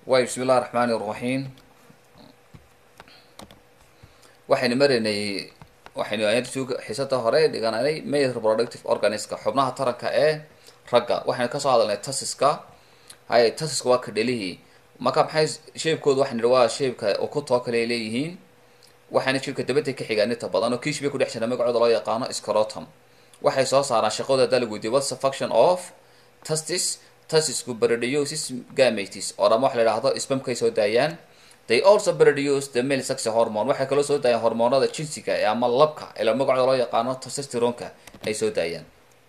way bismi illahi raxmaani raxiim waxaynu maraynay waxaynu xiisada hore dhiganay male reproductive organiska xubnaha taranka ee ragga waxaynu kasoo hadalnay tasiska hay tasiska waa kadhelihii marka maxay sheebkooda waxaan nidhi waa sheebka ukutoo kale ay leeyihiin waxayna jirka dabada ka xigaan inta badan oo kiish bay ku dhex jira magacooda loo yaqaano scrotum waxay soo saaraan shaqadooda haddaa lagu weydiye what's the function of testis testisku bradiosis gametes oo dhama waxa la idhahdo spamkay soo daayaan they also produce the male sex hormone waxay kaloo soo daayaan hormoonada jinsiga ee ama labka ila magacooda loo yaqaano testosteronka ay soo daayaan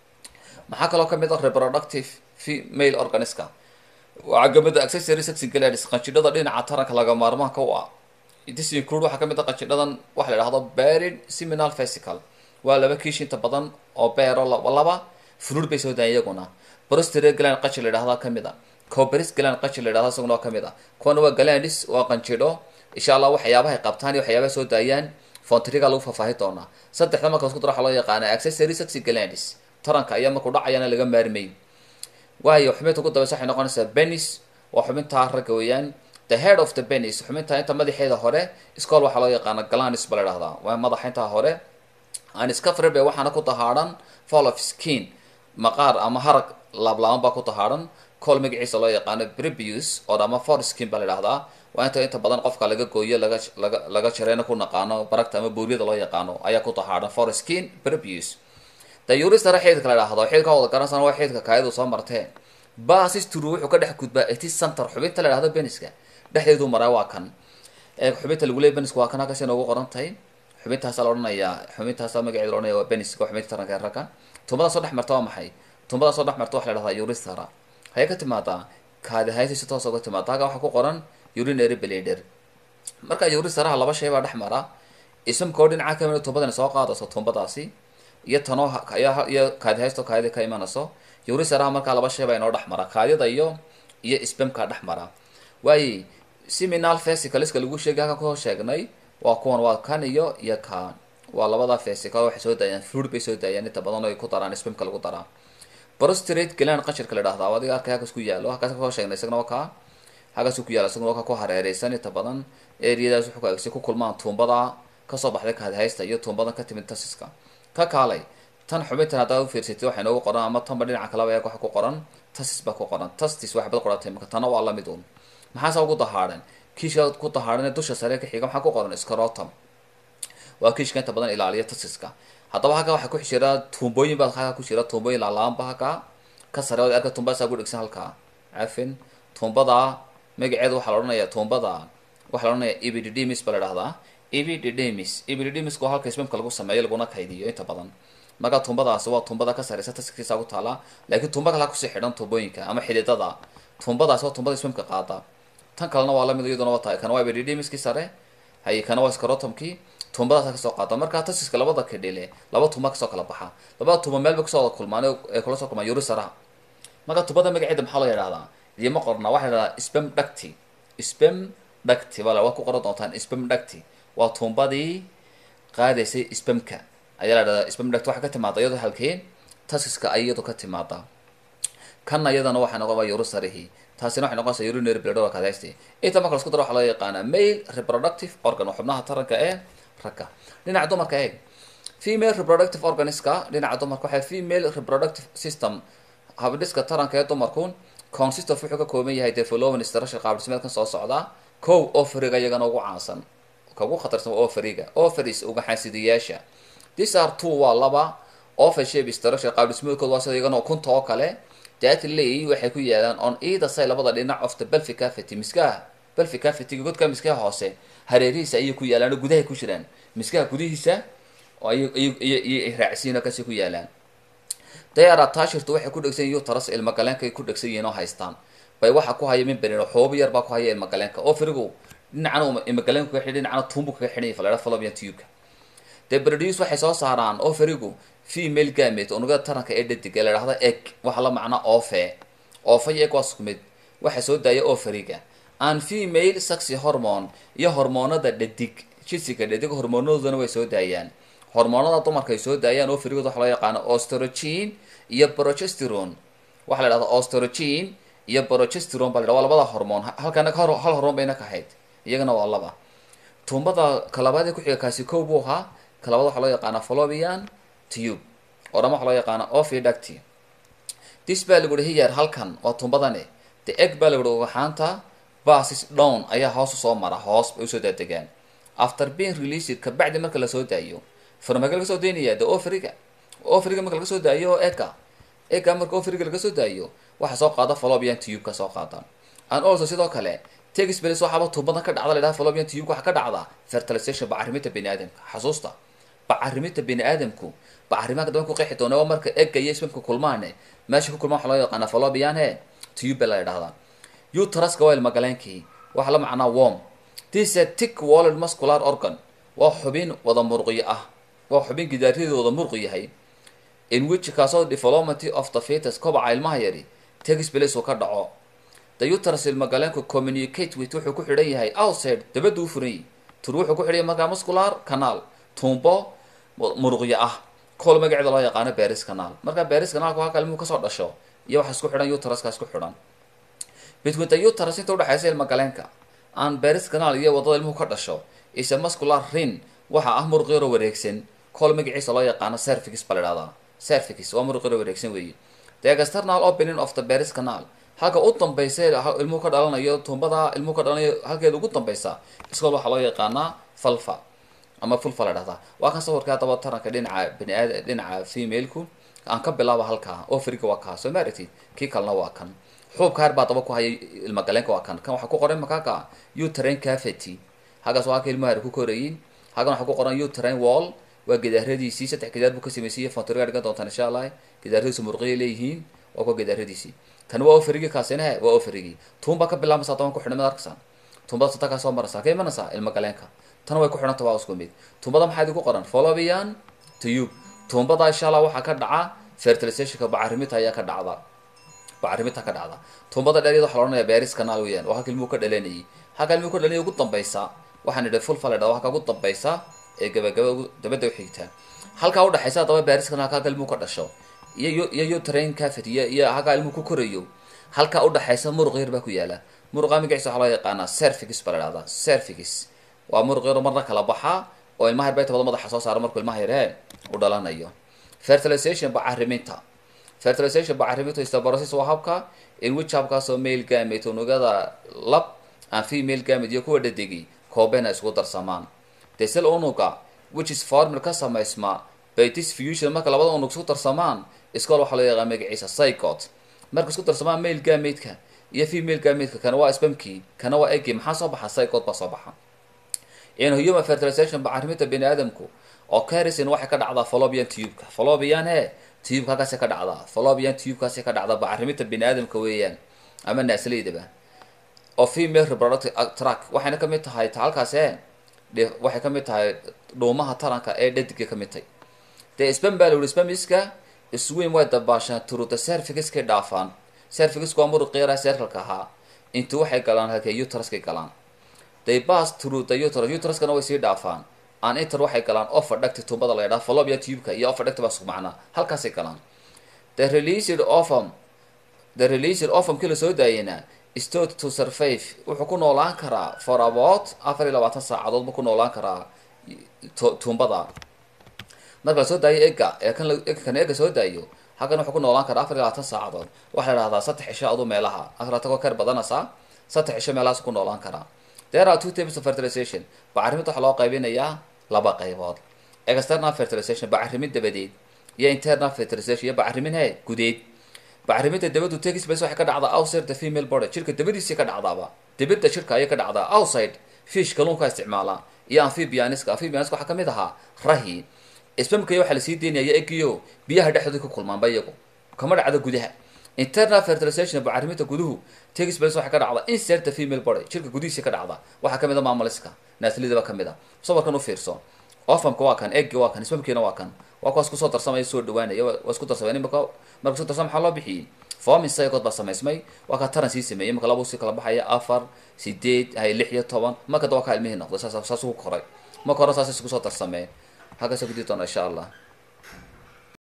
maxaa kaloo kamid ah reproductive female organiska waxaa kamid ah accessory sex glands qanjidhada dhinaca taranka laga maarmaanka u ah this include waxaa kamid ah qanjidhadan waxa la idhahdo barid seminal vesicle waa laba kiish inta badan oo beero laba fluid bay soo daayaan iyaguna prostate gland qanjir la idhahda kamid a coberis gland qanjir la idhahda isaguna waa kamid a kuwana waa glandis waa qanjidho insha allah waxyaabahay qabtaan iyo waxyaabaha soo daayaan fontriga lagu faahfaahi doonaa saddexda marka isku dara waxaa loo yaqaana accessory sexy glandis taranka ayaa markuu dhacayana laga maarmayn waayo xubinta ugu dambeysa waxay noqonaysaa benis waa xubintaa ragga weeyaan the head of the benis xubinta inta madaxeeda hore scool waxaa loo yaqaana glandis ba la idhahdaa waa madaxa intaa hore aniscafred be waxaana ku tahaadhan fall of skin maqaar ama harag laablaaban baa ku tahaadhan col magaciisa loo yaqaano brebius oo dhama for skin baa la idhahdaa waa inta inta badan qofka laga gooyo laga laga laga jareena ku naqaano baragta ama buuriyada loo yaqaano ayaa ku tahaadhan for skin brebius dayuristara xididka la idhahdo xididka wada garansana waa xididka kaayadu soo martee basistru wuxuu ka dhex gudbaa eti center xubinta la idhahdo beniska dhexdeedu maraa waa kan xubinta lagu leey beniska waa kan halkaas inoogu qoran tahay xubintaasa la odhanayaa xubintaasa magaceeda la odhanaya waa beniska waa xubinta taranka ee ragga tumbada soo dhex marta waa maxay tumbada soo dhex marta waxa la dhahdaa uristara hayay ka timaadaa kaadihaysi si toos uga timaada halkaa waxaa ku qoran urinary blender marka uristaraha laba shay baa dhex mara ismka oo dhinaca kamid tumbadani soo qaadayso tumbadaasi iyo tanoo iyo kaadihaysto kaadida ka imanayso uristaraha markaa laba shay baa inoo dhex mara kaadida iyo iyo spamka dhex mara waaye seminal vesicaleska lagu sheegay halkan kusoo sheegnay waa kuwan waa kan iyo iyo kan waa labada vesicle waxay soo daayaan fluid bay soo daayaan inta badan oo ay ku daraan spamka lagu daraa prostrate gland qanjirka la dhahdaa adiga arkay halkaas ku yaalo halkaas kasoo sheegnay isagna waa kaa halkaas ku yaalo isagna waa ka ku hareereysan inta badan areadaas wuxuu kaagsi ku kulmaan tuumbada kasoo baxday kaadihaysta iyo tuumbadan ka timid tasiska ka kaalay tan xubintan haddaad ufiirsatid waxay noogu qoran ama tanba dhinaca kalaba eeg waxa ku qoran tasis baa ku qoran tastis waxbad qoratay marka tana waa lamid un maxaase ugu dahaadhan kiishka ku dahaadhan dusha sare ka xiga maxaa ku qoran scrotum waa kiishka inta badan ilaaliya tasiska haddaba halkaa waxaa ku jira tuumbooyin baa halkaa ku jira tuumbooyin laalaanba halkaa ka sare od arka tuumbadasaa ku dhegsan halkaa cafin tuumbada magaceeda waxaa la odhanaya tuumbada waxaa la odhanaya epididymis baa la dhahdaa epididymis epididymiska waa halka ismamka lagu sameeyo laguna kaydiyo inta badan marka tuumbadaasi waa tuumbada ka sareysa taskiisa ku taala laakiin tuumba kalaa kusii xidhan tuumbooyinka ama xididada tuumbadaasi waa tuumbada ismamka qaada tan kalena waa lamid iyaduna waa tahay kana waa epididymiskii sare hay kana waa scrotumkii tuumbadaasa kasoo qaada markaa tasiska labada kadhile laba tuumba kasoo kala baxa labada tuumba meel ba kasoo wada kulmaan ee kula soo kulmaan yurisaraha marka tuumbada magaceeda maxaa loo yidhahdaa idima qorna waxaa la yidhahdaa spam ducty spam ducty wala waa ku qoran doontaan spam ducty waa tuumbadii qaadaysay spamka ayaa la dhahdaa spam ducty waxaa ka timaada iyadoo halkee tasiska ay iyadu ka timaada kanna iyadana waxay noqon waa yurisarihi taasina waxay noqonaysaa urinary blador kadaysti inta marka lasku daro waxaa loo yaqaanaa male reproductive organ waa xubnaha taranka ee ragga dhinaca dumarka eeg female reproductive organiska dhinaca dumarka waxay female reproductive system habdhiska taranka ee dumarku consist of wuxuu ka kooban yahay development structure qaabdhismeedkan soo socda kow oferiga iyagana ugu caansan ka ugu khatarsan waa oferiga oferis uga xaasidiyaasha these are two waa laba offer shape structure qaabdhismeedkooda waa sida iyagana ukunta oo kale that lay waxay ku yaalaan on either side labada dhinac of the pelvic cavity miskaha pelvic cavity godka miskaha hoose hareerihiisa ayay ku yaalaan oo gudahay ku jiraan miskaha gudihiisa ayay raacsiin kasi ku yaalaan dayar attachirtu waxay ku dhegsan yihiin uterus ilma galeenka ay ku dhegsan yihiin oo haystaan bay waxa ku haya membrane xoobo yar baa ku haya ilma galeenka oo firigu dhinacana ilma galeenku kaga xidhay dhinacana tuumbu kaga xidhay falera fallopian tube-ka dee produce waxay soo saaraan oo firigu female gamate unugada taranka ee dhadig ee la dhahda egg waxa la macnaa oofe oofe iyo egg waa isku mid waxa soo daaya oferiga an female sexy hormone iyo hormoonada dhadig jinsiga dhadig hormoonadoodana way soo daayaan hormoonada dumarka ay soo daayaan oferigood waxa loo yaqaano ostrogene iyo progesterone waxaa la dhahdaa ostrogene iyo progesteron baa la yidhaha waa labada hormoon halkana hal hal hormoon bayna ka ahayd iyagana waa laba tuumbada kalabaad ee kuxiga kaasi kow buu ahaa kalabaad waxaa loo yaqaanaa fallopian tube oo dhama waxaa loo yaqaanaa oviduct dis baa lagu yihi here halkan waa tuumbadane the egg baa lagu yihi ugaxaanta basis down ayaa hoos usoo mara hoos bay usoo daadegaan after being released kabacdi marka lasoo daayo farmage laga soo daynaya the ofriga ofriga marka laga soo daayo ega ega marka ofriga laga soo daayo waxa soo qaada fallopian tube-ka soo qaada and also sidoo kale texbels waxaaba tuubadan ka dhacda la yidhaha fallopian tube waxa ka dhacda fertilization bacariminta bini aadamka xasuusta bacariminta bini aadamku bacarimaanka daban ku qeexi doona oo marka egga iyo isbamka kulmaane meesha ku kulmaan waxa loo yaqaana fallopian he tube la yidhahdaa uteruska waa ilmagaleenkii waxa la macnaa worm this a tick walled muscular organ waa xubin wada murqiyo ah waa xubin gidaaryadeeda wada murqi yahay in which kaasoo development of the fetus kobaca ilmaha yari texbels uu ka dhaco the uterus ilmagaleenku communicate with wuxuu ku xidhan yahay outside dabadda u furan yahi tur wuxuu ku xidhan yahay markaa muscular canal tuumbo muruqyo ah kool magaceeda loo yaqaano beris canal markaa beris canalku halka ilmuhu kasoo dhasho iyo waxa isku xidhan uteruska isku xidhan between the uterus inta udhexaysa ilmagaleenka aan beris canal iyo wadada ilmuhu ka dhasho is a muscular rin waxa ah muruq yaroo wareegsan kool magaciisa loo yaqaano cervix baa la idhahdaa cervix waa muruq yaroo wareegsan weeye the external opening of the beris canal halka u dambaysa ilmuhu ka dhalanayo tuumbada ilmuhu ka dhalanayo halkeeda ugu dambaysa iskool waxaa loo yaqaanaa falfa ama fulfa la dhahdaa waa kan sawirka haddaba taranka dhinaca bani aad dhinaca femaleku aan ka bilaaba halkaa ofriga waa kaa soo maaragtid kii kalena waa kan xuubka har baa daba ku haya ilmagaleenka waa kan kan waxaa ku qoran makaaka utrain cavity halkaas waa halka ilmaha ku korayin halkan waxaa ku qoran utrain wall waa gidaaradiisii saddex gidaar buu ka sameysayay fontoriga dhigan doontaan insha allah gidaaradiisu murqiya leeyihiin waa kuwa gidaaradiisii kan waa ofarigii kaasina waa ofarigii tuun baa ka bilaabmaysa toban ku xidhan mid arkaysaa tuumbada sata kaa soo maraysaa ka imanaysaa ilma galeenka tan way ku xidhanta waa isku mid tuumbada maxaa idinku qoran fallopian tube tuumbada insha allah waxaa ka dhaca fertilizationka bacarimita ayaa ka dhacda bacarimita ka dhacda tuumbada dheer iyada waxaa la odhanaya beris canal weeyaan waa halka ilmuhu ka dhalanayay halka ilmuhu ka dhalanayay ugu dambaysa waxaan idhi fulfa la dhahda halka ugu dambaysa ee gabagaba dabadda uxigta halkaa udhexaysa haddaba beris canalka halka ilmuhu ka dhasho iyo iyo utrain cavity iyo iyo halkaa ilmuhu ku korayo halkaa udhexaysa muruq yar baa ku yaala muruqa magaciisa waxaa loo yaqaanaa cervix baa la dhahdaa cervix waa muruq yaro marna kala baxa oo ilmaha yar bay tabada madaxa soo saara markuu ilmaha yaree u dhalanayo fertilization bacariminta fertilization bacariminta istabarosis waa habka in which habkaasoo male gamate unugada lab aan female gamate iyo kuwa dhadegi koobena isku darsamaan desel unuga which is formil ka samaysma by this fusion marka labada unug isku darsamaan iskool waxaa loo yaqaan magaciisa psychot marka isku darsamaan male gamateka iyo female gamateka kana waa spamkii kana waa egi maxaa soo baxa psychot baa soo baxa in human fertilization bacariminta bini aadamku oo carisin waxay ka dhacdaa fallopian tubeka fallopian he tubeka halkaasi ka dhacdaa fallopian tubekaasi ka dhacdaa bacariminta bini aadamka weeyaan ama naaslaydaba oo female reproductive track waxayna kamid tahay ta halkaas e waxay kamid tahay dhuumaha taranka ee dhadiga kamid tahay dee spam baa la yihi spamiska isweyn way dabaashaan turuta serviciskay dhaafaan servicisku waa muruq yara serkalka ahaa intu waxay galaan halkee uteruskay galaan they pass through the uterus uteruskana way sii dhaafaan aan inter waxay galaan offer dhagti tuubada la yidhaha fallopian tubeka iyo offer dhagti baa isku macnaa halkaasay galaan the released ovum the released ovum kii lasoo daayena stort to survive wuxuu ku noolaan karaa for about afar iyo labaatan saacadood buu ku noolaan karaa tuumbada marka lasoo daayo ega ee kan kan ega soo daayo halkan wuxuu ku noolaan karaa afar iyo labaatan saacadood waxaa la dhahdaa saddex cisho adu meelaha afartagoo kar badanaysaa saddex cisho meelahaas ku noolaan karaa there are two types of fertilization bacariminta waxaa loo qaybinayaa laba qaybood external fertilization bacarimin dabadeed iyo internal fertilization iyo bacarimin he gudeed bacariminta dabadu texbase waxay ka dhacdaa outside the female body jirka dabadiisii ka dhacdaaba dabada jirka ayay ka dhacdaa outside fish kalluunka isticmaalaa iyo amphibianiska amphibianiska waxaa kamid ahaa rahi spamkaya waxaa lasii deynaya egiyo biyaha dhexdooda ku kulmaanba iyagu kama dhacdo gudaha internal fertilization bacariminta guduhu texbase waxay ka dhacdaa insert the female body jirka gudihiisii ka dhacda waxaa kamid a maamaliska naaslidaba kamid a sawirkan u fiirso ofamka waa kan eggi waa kan spamkiina waa kan waa kuwaas kusoo darsamaya soo dhawaanaya waa isku darsamay imaka marka isku darsama maxaa loo bixiyey forming psychot baa samaysmay waa kaa taran sii sameeyey imaka laba sii kala baxaya afar sideed hay lix iyo toban marka da waa kaa ilmihii noqday saas saas ugu koray marka hore saas isku soo darsameen halkaas ku dii doona insha allah